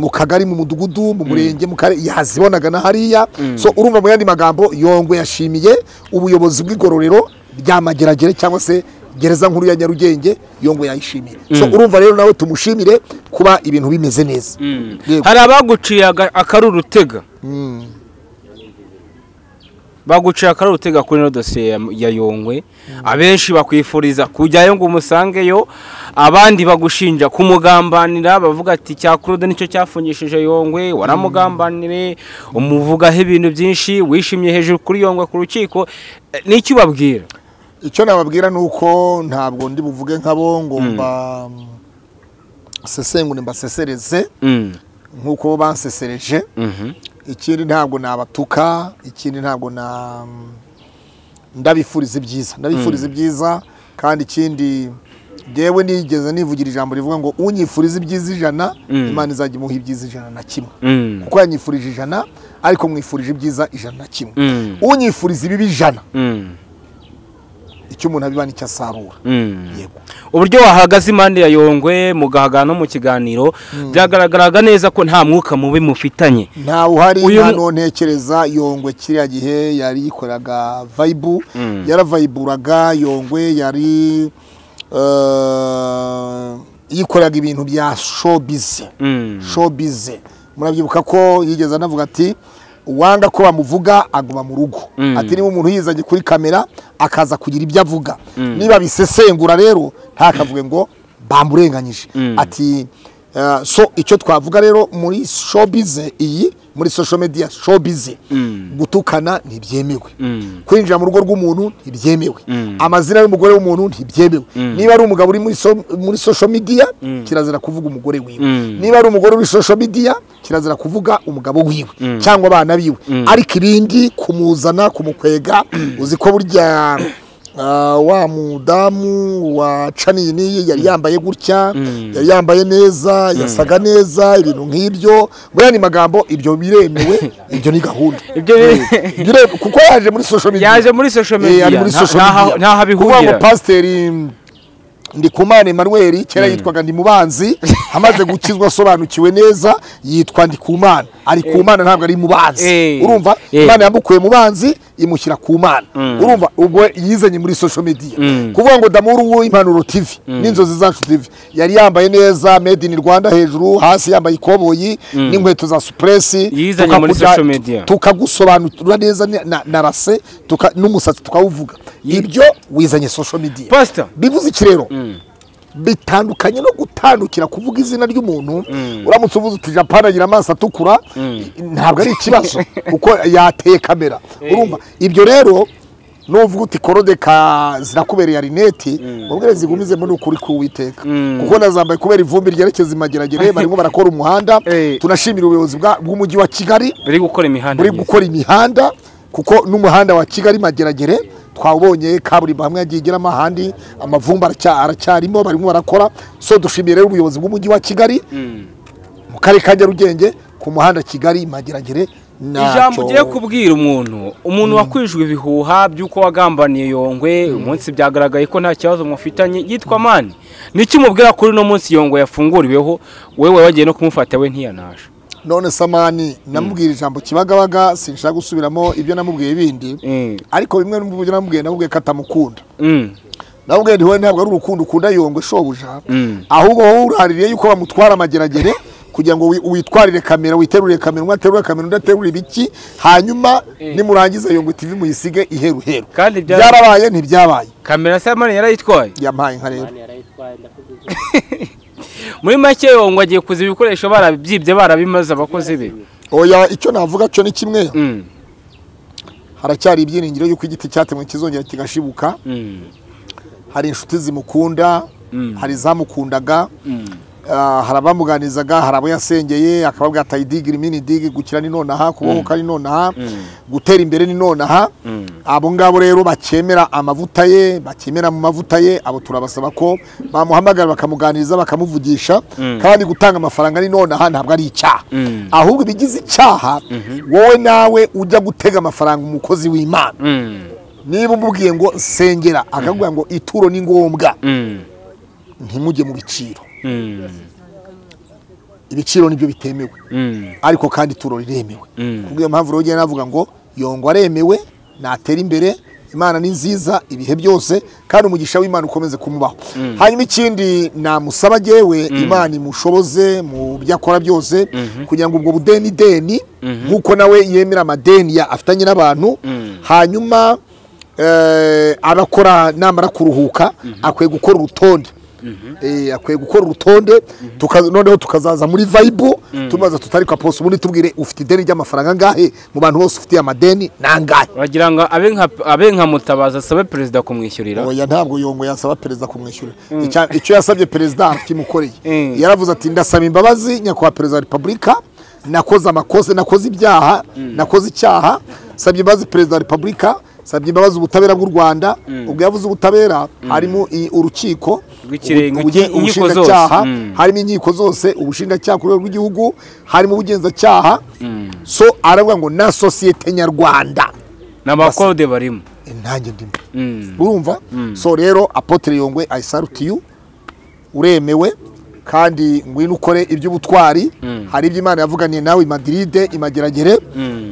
mu kagari mu mudugudu mu murenge mu karere yazibonaga na hariya so urumva mu yandi magambo yongwe yashimiye ubuyobozi bw'igororero rya mageragere cyangwa se gereza nkuru ya nyarugenge iyo ngo yayishimire so urumva rero nawe tumushimire kuba ibintu bimeze neza Yego. hari abaguciye aga- akari urutega baguciye akari urutega kuri ino dosiye ya- ya yongwe abenshi bakwifuriza kujyayo ngo umusangeyo abandi bagushinja kumugambanira bavuga ati cya claude nicyo cyafungishije yongwe waramugambanire umuvugaho ibintu byinshi wishimye hejuru kuri yongwe ku rukiko Eh, n'icyo ubabwira icyo nababwira ni uko ntabwo ndi buvuge nk'abo ngo mba sesengure mbasesereze Mm. nk'uko bansesereje Mhm. ikindi ntabwo nabatuka ikindi ntabwo na ndabifuriza ibyiza ndabifuriza ibyiza kandi ikindi ngewe nigeze nivugira ijambo rivuga ngo unyifuriza ibyiza ijana Mm. imana izajya imuha ibyiza ijana na kimwe Mm. kuko yanyifurije ijana ariko mwifurije ibyiza ijana na kimwe Mm. unyifuriza ibibi ijana Mm. icyo umuntu abiba nicyo asarura Mm. yego uburyo wahagaze impande ya yongwe mugahagana no mu kiganiro byagaragaraga neza ko nta mwuka mubi mufitanye nta uhari Uyu nta mu- nontekereza yongwe kiriya gihe yari yikoraga vayibu Mm. yaravayiburaga yongwe yari eh, yikoraga ibintu bya showbiz Mm. showbiz murabyibuka ko yigeze anavuga ati uwanga ko bamuvuga aguma mu rugo Mm. ati niba umuntu yizanye kuri kamera akaza kugira ibyo avuga Mm. niba bisesengura rero ntakavuge ngo bamurenganyije Mm. ati eh, so icyo twavuga rero muri showbiz iyi muri social media showbiz Mm. gutukana ntibyemewe Mm. kwinjira mu rugo rw'umuntu ntibyemewe Mm. amazina y'umugore w'umuntu ntibyemewe Mm. niba ari umugabo uri muri so- muri social media kirazira kuvuga umugore wiwe Mm. niba ari umugore uri social media kirazira kuvuga umugabo wiwe cyangwa abana biwe ariko ibindi kumuzana kumukwega uzi ko burya ah, wa mudamu wa canini yari yambaye gutya yari yambaye neza yasaga neza ibintu nk'ibyo buriya ni magambo ibyo biremewe ibyo ni gahunda Ibyo bire- Eh, bire- kuko yaje muri social media Yaje muri social media, Eh, ari muri nta- social ntaho- media. ntaho abihurira. Kuvuga ngo pasiteri Ndikumana Emmanuel kera yitwaga Ndimubanzi amaze gukizwa asobanukiwe neza yitwa Ndikumana ari kumana ntabwo ari mubanzi Eh. urumva Eh. Imana yamukuye mu banzi imushyira ku mana urumva ubwo yizanye muri social media kuvuga ngo damuru w'impanuro TV n'inzozi zacu TV yari yambaye neza made in Rwanda hejuru hasi yambaye ikoboyi n'inkweto za suppress Yizanye muri social media. tukagusobanurira neza na- na- na rase tuka- n'umusatsi tukawuvuga ibyo wizanye social media Pastor. bivuze iki rero bitandukanye no gutandukira kuvuga izina ry'umuntu uramutse uvuze uti japani agira amaso atukura ntabwo ari ikibazo kuko yateye kamera urumva ibyo rero nuvuga uti korodeka zirakubereye arinete mubwire zigumize muri ukuri k'uwiteka kuko nazambaye kubera ivumbi ryerekeza imageragere barimo barakora umuhanda Eh. tunashimira ubuyobozi bwa- bw'umujyi wa kigali buri gukora imihanda buri myiza. gukora imihanda kuko n'umuhanda wa kigali mageragere twawubonye kaburimbo hamwe yagiye igeramo ahandi amavumbi aracya- aracyarimo barimo barakora so dushimiye rero ubuyobozi bw'umujyi wa kigali mu karere ka nyarugenge ku muhanda kigali mageragere ijambo ugiye kubwira umuntu umuntu wakwijwe ibihuha by'uko wagambaniye yongwe umunsi byagaragaye ko nta kibazo mufitanye yitwa mani nicyo umubwira kuri uno munsi yongwe yafunguriweho wowe wagiye no kumufata we ntiyanaje none samani namubwira ijambo kibagabaga sinshaka gusubiramo ibyo namubwiye bindi Mm. ariko bimwe mu byo namubwiye namubwiye ko atamukunda Mm. namubwiye ntiwe ntabwo ari urukundo ukunda yongwe shobuja Mm. ahubwo wowe uraririye yuko bamutwara amageragere kugira ngo wi- witwarire kamera witerurire kamera umwe aterure kamera undi aterure ibiki hanyuma nimurangiza yongwe tv muyisige iheruheru kandi bya- byarabaye ntibyabaye kamera samani yarayitwaye yampaye nka rero muri make yongwe agiye kuza ibikoresho barabyibye barabimaze abakozi be oya icyo navuga cyo ni kimwe Mm. haracyari ibyiringiro yuko igiti cyatemwe kizongera kigashibuka Mm. hari inshuti zimukunda Mm. hari izamukundaga Mm. Ah, hari abamuganizaga hari abo yasengeye akababwira ati ayidigi rimini digi gukira ni nonaha kubohoka ni nonaha gutera imbere ni nonaha abo ngabo rero bakemera amavuta ye bakemera mu mavuta ye abo turabasaba ko bamuhamagara bakamuganiriza bakamuvugisha kandi gutanga amafaranga ni nonaha ntabwo ari icyaha ahubwo ibigize icyaha wowe nawe ujya gutega amafaranga umukozi w'imana Mm. niba umubwiye ngo sengera akakubwira ngo ituro ni ngombwa Mm. ntimujye mu biciro Mm. ibiciro nibyo bitemewe Mm. ariko kandi ituro riremewe Mm. kubw'iyo mpamvu rero ugenda navuga ngo yongwa aremewe natera imbere imana ni nziza ibihe byose kandi umugisha w'imana ukomeze kumubaho hanyuma ikindi namusaba jyewe imana imushoboze mu byo akora byose kugira ngo ubwo budeni deni nk'uko nawe yemera amadeni ya- afitanye n'abantu hanyuma eh, abakora namara kuruhuka akwiye gukora urutonde Eh, akwiye gukora urutonde tuka- noneho tukazaza muri vayibu tumaze tutarika pose ubundi tubwire ufite ideni ry'amafaranga angahe mu bantu bose ufitiye amadeni ni angahe wagira ngo abe nka abe nka mutabazi asabe perezida kumwishyurira oya ntabwo yongo yasaba perezida kumwishyura Icya- icyo yasabye perezida arakimukoreye Mm. yaravuze ati ndasaba imbabazi nyakubahwa perezida wa repubulika nakoze amakosa nakoze ibyaha nakoze icyaha sabye imbabazi perezida wa repubulika sabye imbabazi ubutabera bw'u rwanda ubwo yavuze ubutabera harimo i- urukiko Rw'ikirenga, ubu- ubu- inkiko ubushinjacyaha zose. Mm. harimo inkiko zose ubushinjacyaha ku rwego rw'igihugu harimo ubugenzacyaha so aravuga ngo na sosiyete nyarwanda ni abakode barimo intange ndimo Mm. urumva so rero apotre yongwe ayisalutiyu uremewe kandi ngwino ukore iby'ubutwari hari ibyo imana yavuganiye nawe i madiride i mageragere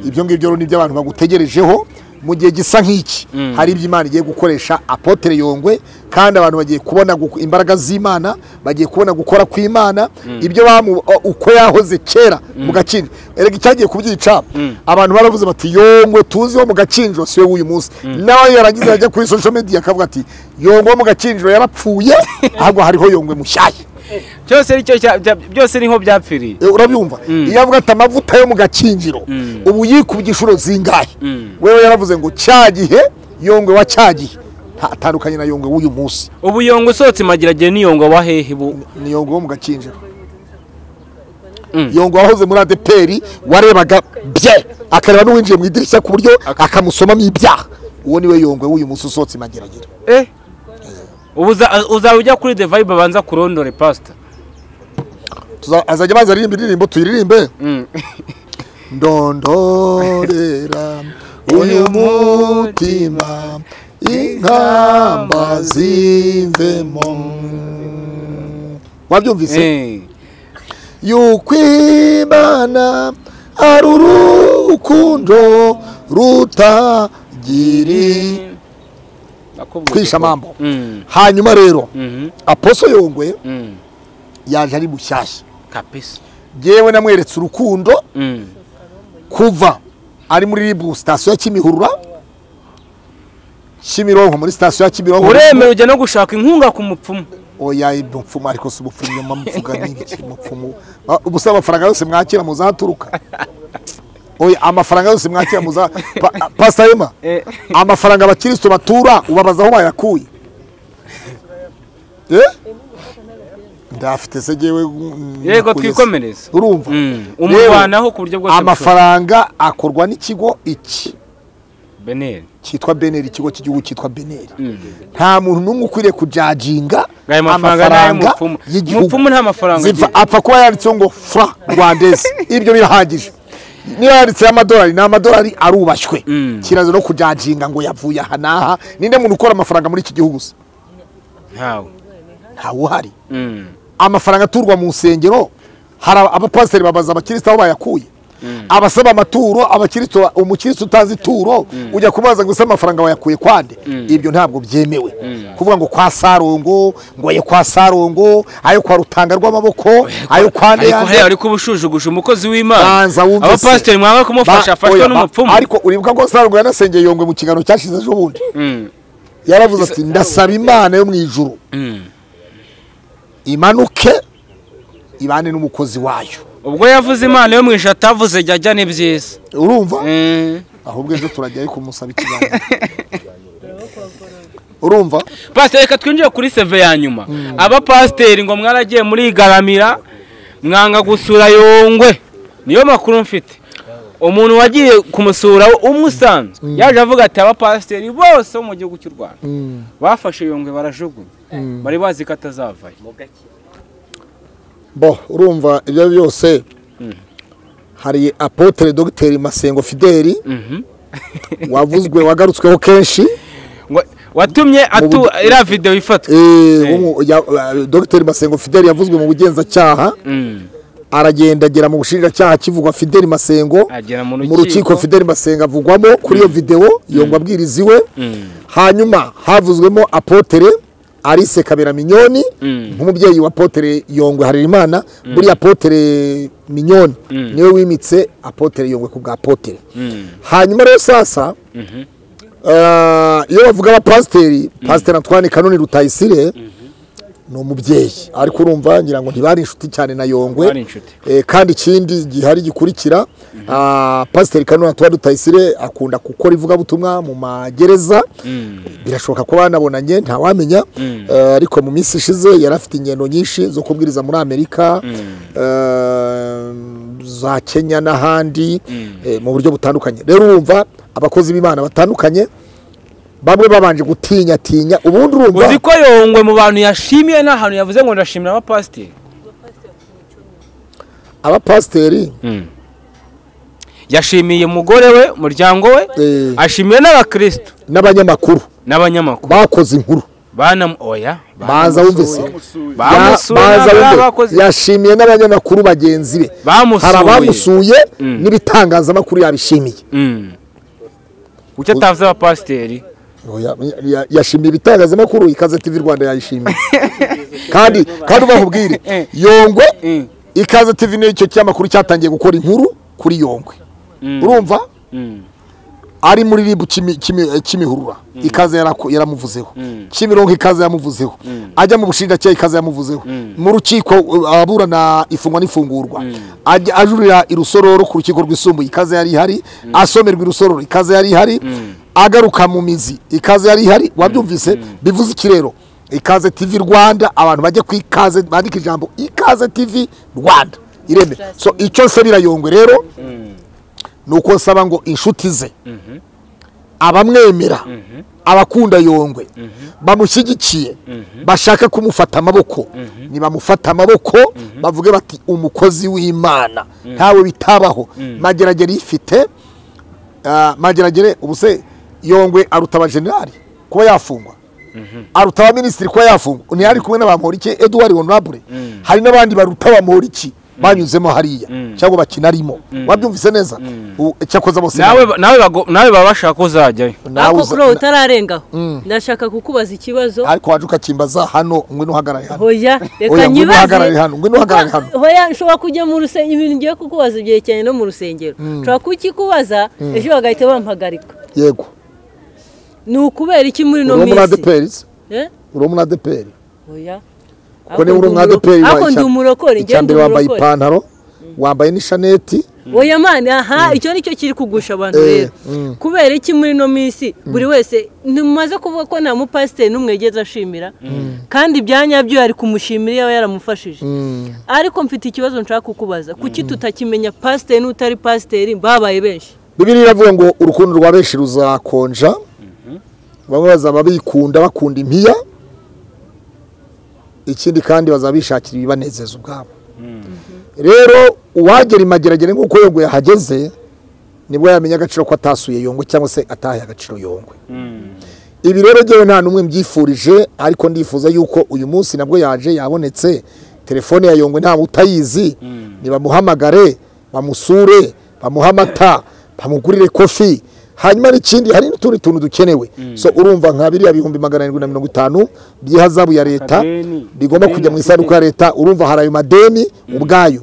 ibyo ngibyo rero ni ibyo abantu bagutegerejeho mu gihe gisa nk'iki hari ibyo imana igiye gukoresha apotre yongwe kandi abantu bagiye kubona guko- imbaraga z'imana bagiye kubona gukora kw'imana ibyo bamu o- uko yahoze kera mu gakinjo erega icyagiye kubyica abantu baravuze bati yongwe tuzi wo mu gakinjo si we w'uyu munsi nawe yarangiza yajya kuri social media akavuga ati yongwe wo mu gakinjo yarapfuye ahubwo hariho yongwe mushyashya cyose ari cyo cya- bya- byose ni nko byapfiriye Eh, urabyumva iyo avuga ati amavuta yo mu gakinjiro ubu yikubye inshuro zingahe wewe yaravuze ngo cya gihe yongwe wa cya gihe nta- atandukanye na yongwe w'uyu munsi ubu yongo usohotse imagiragire n'iyongo wa hehe bu ni yongwe wo mu gakinjiro Mm. yongwe wahoze muri adeperi warebaga bye akareba n'uwinjiye mu idirishya ku buryo akamusomamo ibyaha uwo niwe yongwe w'uyu munsi usohotse imageragere eh ubu uza- uzaba ujya kuri the vibe abanza kurondore pastor Tuza- azajya baza aririmba indirimbo tuyiririmbe ndondorera uyu mutima inkamba zivemo wabyumvise Eh. yuko imana ari urukundo rutagiri Nakubwiye kwisha ko- mambo Mm. hanyuma rero Mhm. aposo yongwe Mm. yaje ari mushyashya kabisa yewe namweretse urukundo Mm. kuva ari muri ribu sitasiyo ya kimihurura kimironko muri sitasiyo ya kimironko uremera ujya no gushaka inkunga ku mupfumu oya ibyo mfumu ariko si ubupfumu nyuma mvuga n'ibiki mupfumu Ah, ubusa amafaranga yose mwakira muzaturuka oya amafaranga yose mwakira muza Pa- ah, pastor ema Eh. amafaranga abakristo batura ubabaza aho bayakuye Eh? ndafite se jyewe mm, yego nakuye se. twikomereze urumva Mm. Rero, umuvanaho ku buryo bwose amafaranga akorwa n'ikigo iki bushoboka. beneri cyitwa beneri ikigo cy'igihugu cyitwa beneri nta muntu n'umwe ukwiriye kujaginga Ngo ayo mafaranga ni ay'umupfumu. Umupfumu nta mafaranga Ziva- agira. apfa kuba yanditseho ngo fra rwandeze ibyo birahagije niba yanditseho amadolari ni amadolari arubashywe kiraza no kujaginga ngo yavuye aha n'aha ninde muntu ukora amafaranga muri iki gihugu se ntawe ntawe uhari Mm. amafaranga aturwa mu nsengero hari aba- abapasiteri babaza abakirisitu aho bayakuye abasaba amaturo abakirisitu ba- umukirisitu utazi ituro ujya kubaza ngo ese amafaranga wayakuye kwande ibyo ntabwo byemewe kuvuga ngo kwa sarongo ngo ayo kwa sarongo ayo kwa rutanga rw'amaboko ayo kwa ariko hariya ndeyange ariko ubujujuguje umukozi w'imana banza wumve se. abapasiteri mwaba kumufasha Ba- afashwe oya, ba- n'umupfumu ariko uribuka ko sarongo yanasengeye yongwe mu kiganiro cyashize ejo bundi Mm. yaravuze ati ndasaba imana yo mu ijuru Mm. imanuke ibane n'umukozi wayo ubwo yavuze imana yo mu ijoro atavuze jya ajya ni byiza urumva Mm. ahubwo ejo turajyayo kumusaba ikiganiro urumva pasiteri reka twinjire kuri seve ya nyuma abapasiteri ngo mwaragiye murigaramira mwanga gusura yongwe niyo makuru mfite umuntu wagiye kumusura umwe usanzwe yaje avuga ati abapasiteri bose bo mu gihugu cy'u rwanda bafashe yongwe barajugunya bari bazi ko atazavayo bo urumva ibyo ari byo byose hari apotre dogiteri masengo fideli Mhm. wavuzwe wagarutsweho kenshi Ngo- watumye atu buryo- iriya videwo ifatwa Eh, wo mu- ya- eh, dogiteri masengo fideli yavuzwe mu bugenzacyaha Mm. aragenda agera mu bushinjacyaha kivugwa Fidel Masengo agera mu mu rukiko Fidel Masengo avugwamo kuri iyo videwo yongwa abwiriza iwe hanyuma havuzwemo apotere Alice Kabera Minyoni Mm. nk'umubyeyi wa apotere Yongwe Harerimana buriya apotere Minyoni niwe wimitse apotere Yongwe ku bwa apotere hanyuma rero sasa eh, iyo bavuga abapasiteri pasiteri Antoine Kanoni Rutayisire ni umubyeyi ariko urumva ngira ngo ntibari inshuti cyane na Yongwe Bari inshuti. Eh, kandi ikindi gihari gikurikira ah, pasiteri Kanoni Antoine Rutayisire akunda gukora ivugabutumwa mu magereza birashoboka ko banabonanye ntawamenya Eh, ariko mu minsi ishize yari afite ingendo nyinshi zo kubwiriza muri amerika eh, za kenya n'ahandi eh, mu buryo butandukanye rero urumva abakozi b'imana batandukanye bamwe babanje gutinyatinya ubundi urumva uzi ko yongwe mu bantu yashimiye nta hantu yavuze ngo ndashimira abapasiteri abapasiteri yashimiye umugore we umuryango we Eh. ashimiye n'abakirisitu n'abanyamakuru n'abanyamakuru bakoze inkuru banam oya baza wumvise Ya- bamusuye baza n'abari wumvise abakozi yashimiye n'abanyamakuru bagenzi be hari bamusuye abamusuye n'ibitangazamakuru yabishimiye Mm. kuki atavuze abapasiteri Oya, ya- yashimiye ibitangazamakuru ikaze tv rwanda yayishimiye kandi kandi ubahubwire Eh. yongwe Mm. ikaze tv nicyo cyamakuru cyatangiye gukora inkuru kuri yongwe Mm. urumva Mm. ari muri ribu Kimi- Kimi- eh, kimihurura ikaze yarako- yaramuvuzeho kimironko ikaze yamuvuzeho ajya mu bushinjacyaha ikaze yamuvuzeho mu rukiko uh, aburana ifungwa n'ifungurwa Ajya- ajurira irusororo ku rukiko rwisumbuye ikaze yari ihari asomerwa irusororo ikaze yari ihari agaruka mu mizi ikaze yari ihari wabyumvise bivuze iki rero ikaze tv rwanda abantu bajya ku ikaze bandika ijambo ikaze tv rwanda ireme so icyo nsabira yongwe rero ni uko nsaba ngo inshuti ze abamwemera abakunda yongwe bamushyigikiye bashaka kumufata amaboko nibamufata amaboko bavuge bati umukozi w'imana ntawe bitabaho mageragere yifite Ah, mageragere ubuse yongwe aruta abajenerali kuba yafungwa aruta abaminisitiri kuba yafungwa ntiyari kumwe n'abamporiki eduard honorable hari n'abandi baruta abamporiki banyuzemo hariya cyangwa bakinarimo wabyumvise neza U- cyakoze bose nawe ba- nawe bago- nawe baba bashaka ko uzajyayo nawe ariko uza- kuri ubu utararengaho ndashaka kukubaza ikibazo ariko waje ukakimbaza hano ngwino uhagarare hano hoya Oya, reka ngwino uhagarare nyibaze hano ngwino uhagarare hano hoya nshobora kujya mu rusengero ibintu ngiye kukubaza byerekeranye no mu rusengero nshobora kukikubaza ejo bagahita bampagarika yego ni ukubera iki muri ino uri muri minsi adeperi Eh? uri muri adeperi Oya. kuko niba uri umwe adeperi Ariko ndi umurokore ngende icyambere wambaye umurokore ipantaro wambaye n'ishaneti oya mani aha icyo nicyo kiri kugusha abantu Eh, rero kubera iki muri ino minsi buri wese ntimumaze kuvuga ko nta mupasiteri n'umwe yigeze ashimira kandi ibya nyabyo yari kumushimira iyo yaramufashije ariko mfite ikibazo nshaka kukubaza kuki tutakimenya pasiteri n'utari pasiteri babaye benshi bibiliya iravuga ngo urukundo rwa benshi ruzakonja bamwe bazaba bikunda bakunda impiya ikindi kandi bazaba bishakira ibibanezeza ubwabo rero uwagera imageragere nk'uko yongwe yahageze nibwo yamenya agaciro ko atasuye yongwe cyangwa se atahaye agaciro yongwe ibi rero ngewe nta n'umwe mbyifurije ariko ndifuza yuko uyu munsi nabwo yaje yabonetse telefone ya yongwe nta utayizi nibamuhamagare bamusure bamuhe amata bamugurire kofi hanyuma n'ikindi hari n'utundi tuntu dukenewe so urumva nka biriya bihumbi magana arindwi na mirongo itanu by'ihazabu ya leta Akadeni. rigomba Ideni kujya mu afite. isanduku ya leta urumva hari ayo madeni ubwayo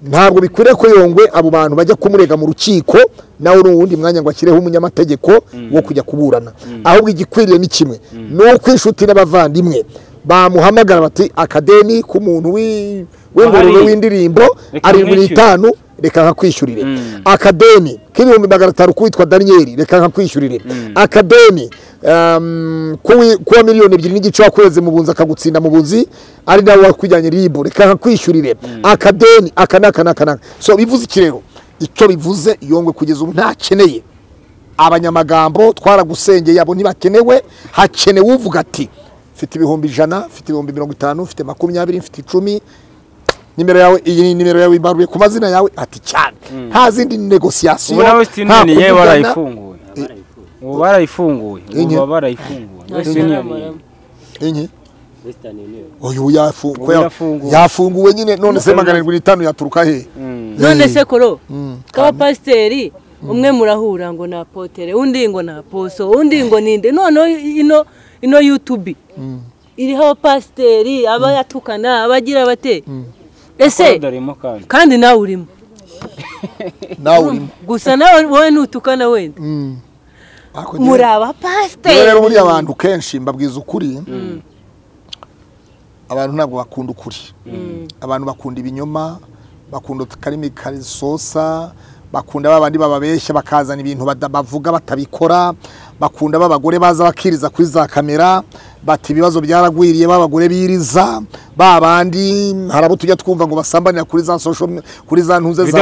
ntabwo bikwiriye ko yongwe abo bantu bajya kumurega mu rukiko nawe ni uwundi mwanya ngo ashyireho umunyamategeko wo kujya kuburana ahubwo igikwiriye ni kimwe ni uko inshuti n'abavandimwe bamuhamagara bati akadeni k'umuntu w'i- w'ingurube Ahari. w'indirimbo Reka arindwi nkwishyure." n'itanu reka nkakwishyurire akadeni k'ibihumbi magana atanu k'uwitwa daniyeli reka nkakwishyurire akadeni um, k'uwi- k'uwa miliyoni ebyiri n'igice wakweze mu bunzi akagutsinda mu bunzi ari nawe wakwijyanye ribu reka nkakwishyurire akadeni aka n'aka n'aka n'aka so bivuze iki rero icyo bivuze yongwe kugeza ubu ntakeneye abanyamagambo twaragusengeye abo ntibakenewe hakenewe uvuga ati mfite ibihumbi ijana mfite ibihumbi mirongo itanu mfite makumyabiri mfite icumi nimero yawe iyi ni nimero yawe ibaruye ku mazina yawe ati cyane nta zindi negosiyasiyo ubu nawe wesiti nta yuniyoni yewe kuvugana. barayifunguye ubu barayifunguye ubu Inyo. baba barayifunguye wesiti yuniyoni Inki? western union uyu yafungu- Ubu yafunguwe. yafunguwe nyine none se Ubu magana arindwi n'itanu yaturuka he none se koro k'abapasiteri umwe murahura ngo ni apotere undi ngo ni aposo undi ngo ni inde noneho ino ino yutubi iriho abapasiteri abayatukana abagira bate ese dorimo kandi kandi nawe urimo nawe urimo gusa nawe wowe ntutukana wenda Ariko njyewe- muri Rero rero abapasiteri buriya abantu kenshi mbabwiza ukuri abantu ntabwo bakunda ukuri abantu bakunda ibinyoma bakunda akarimi karisosa bakunda ba bandi bababeshya bakazana ibintu bada- bavuga batabikora bakunda b'abagore baza bakiriza kuri za kamera bati ibibazo byaragwiriye b'abagore biriza ba bandi hari abo tujya twumva ngo basambanira kuri za social me- kuri za ntuze za